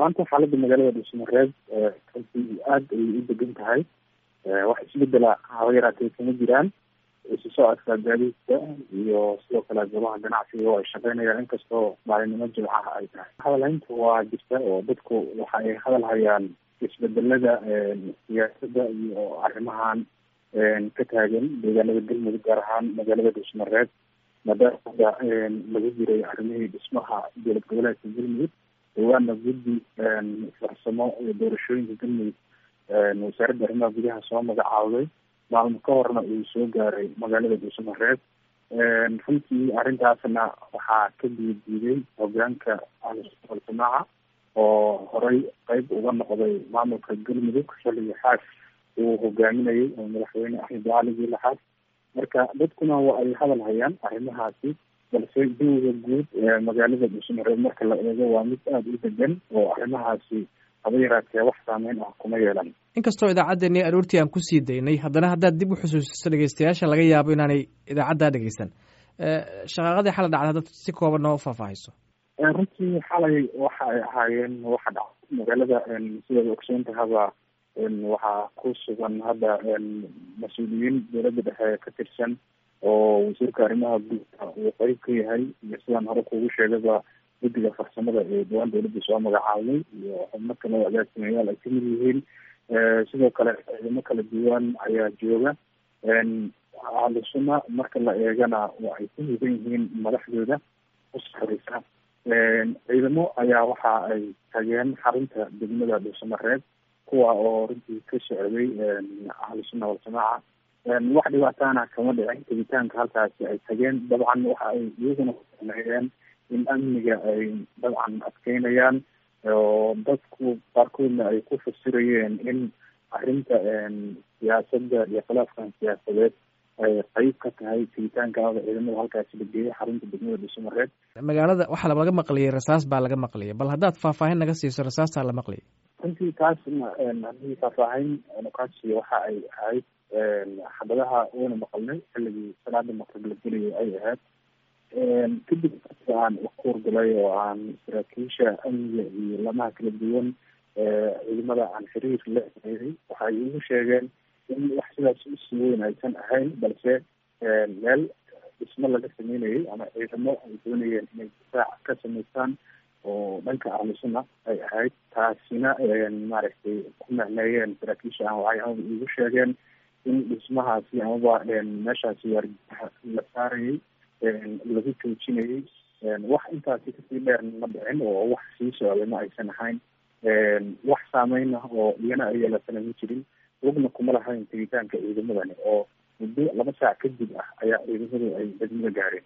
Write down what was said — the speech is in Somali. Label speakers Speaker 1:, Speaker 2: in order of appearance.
Speaker 1: maanta xaaladda magaalada dhuusamareeb runtii aada ayay u degan tahay wax isbedela haba yaraatee kama jiraan isu socodka gaadiidka iyo sidoo kale goobaha ganacsiga oo ay shaqeynayaan inkastoo maalinimo jimcaha ay tahay hadalhaynta waa jirta oo dadku waxa ay hadal hayaan isbedelada siyaasadda iyo arrimahan ka taagan deegaanada galmudug gaar ahaan magaalada dhuusamareeb maadaama hadda lagu jiray arrimihii dhismaha dowlad goboleedka galmudug dhawaana guddi farsamo iyo doorashooyinka galmudug wasaaradda arrimaha gudaha soo magacaawday maalmo ka horna uu soo gaaray magaalada dhuusamareeb runtii arrintaasna waxaa ka diidiiday hogaanka al-jamaaca oo horey qeyb uga noqday maamulka galmudug xilliga xaas uu hogaaminayay oo madaxweyne axmed cali laxaas marka dadkuna waa ay hadal hayaan arrimahaasi balse jawiga guud ee magaalada dhuusamareeb marka la eego waa mid aada u degan oo arrimahaasi haba yaraatee wax saameyn ah kuma yeelan
Speaker 2: inkastoo idaacaddeenii aroortii aan kusii daynay haddana haddaad dib u xusuusiso dhegeystayaasha laga yaabo inaanay idaacaddaa dhegeysan shaqaaqadii xala dhacda haddaad si kooban noo faahfaahiso
Speaker 1: runtii xalay waxa ay ahaayeen waxa dhacay magaalada sidaad ogsoontahaba waxaa ku sugan hadda mas-uuliyiin dowladda dhexe ka tirsan oo wasiirka arrimaha guudka uu qeyb ka yahay iyo sidaan hore kuugu sheegaba guddiga farsamada ee dhawaan dowladda soo magacaabay iyo xubno kale oo agaasimayaal ay kamid yihiin sidoo kale ciidamo kala duwan ayaa jooga ahlusuna marka la eegana waa ay ku mudan yihiin madaxdooda usareysa ciidamo ayaa waxa ay tageen xarunta degmada dhuusamareeb kuwa oo runtii ka socday ahlusuna waljamaaca wax dhibaataana kama dhicin tegitaanka halkaasi ay tageen dabcan waxa ay iyaguna kusameeyeen in amniga ay dabcan adkeynayaan oo dadku qaarkoodna ay ku fasirayeen in arrinta siyaasadda iyo khilaafkan siyaasadeed ay qeyb ka tahay tegitaankaada ciidamada halkaasi la geeyay xarunta degmada dhuusamareeb
Speaker 2: magaalada waxaa laga maqliyay rasaas baa laga maqliyay bal haddaad faahfaahin naga siiso rasaastaa la maqliyay
Speaker 1: runtii taasna haddii faahfaahin nukaasiyo waxa ay ahayd xabadaha wayna maqalnay xilligii salaada maqrib la gelayay ay ahayd kadib aan ukuurgalay oo aan saraakiisha amniga iyo lamaha kala duwan ciidamada aan xiriir la eeday waxay igu sheegeen in wax sidaas usii weyn aysan ahayn balse meel dhismo laga sameynayay ama ciidamo ay doonayeen inay difaac ka samaystaan oo dhanka ahlusuna ay ahayd taasina maaragtay ku macneeyeen saraakiisha aan waxay amaba igu sheegeen in dhismahaasi amaba meeshaasi waardiyaha la saarayay lagu joojinayay wax intaasi kasii dheer ma dhicin oo wax sii socday ma aysan ahayn wax saameyna oo iyana ay yeelatana ma jirin wogna kuma lahayn tegitaanka ciidamadani oo muddo laba saac kadib ah ayaa ciidamadu ay degmada gaareen